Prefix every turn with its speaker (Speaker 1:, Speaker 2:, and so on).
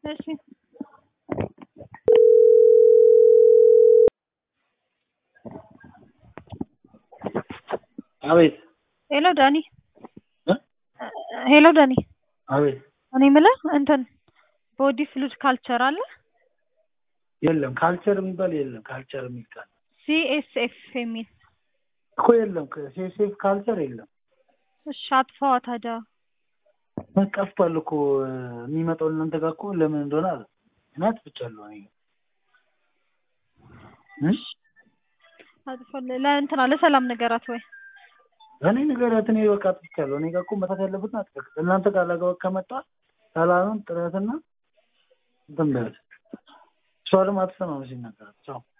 Speaker 1: እሺ
Speaker 2: አቤት
Speaker 1: ሄሎ ዳኒ
Speaker 2: እ?
Speaker 1: ሄሎ ዳኒ
Speaker 2: አቤት
Speaker 1: እኔ የምልህ እንትን ቦዲ ፍሉድ ካልቸር አለ
Speaker 2: የለም ካልቸር የሚባል የለም ካልቸር የሚል ቃል
Speaker 1: ሲኤስኤፍ የሚል
Speaker 2: እኮ የለም ሴሴፍ ካልቸር የለም
Speaker 1: እሺ አጥፋዋ ታዲያ
Speaker 2: ጠፍቷል እኮ የሚመጣው እናንተ ጋር እኮ ለምን እንደሆነ አለ እናት ብቻለሁ እኔ እ?
Speaker 1: አጥፋ ለእንትና ለሰላም ነገራት ወይ
Speaker 2: እኔ ንገሪያት እኔ በቃ አጥፍቻለሁ እኔ ጋር እኮ መታት ያለበትን አጥፍቅ እናንተ ጋር ላገባ ከመጣ ሰላምን ጥረትና እንትን በያት እሷ ደግሞ አትሰማም ሲነገራት ቻው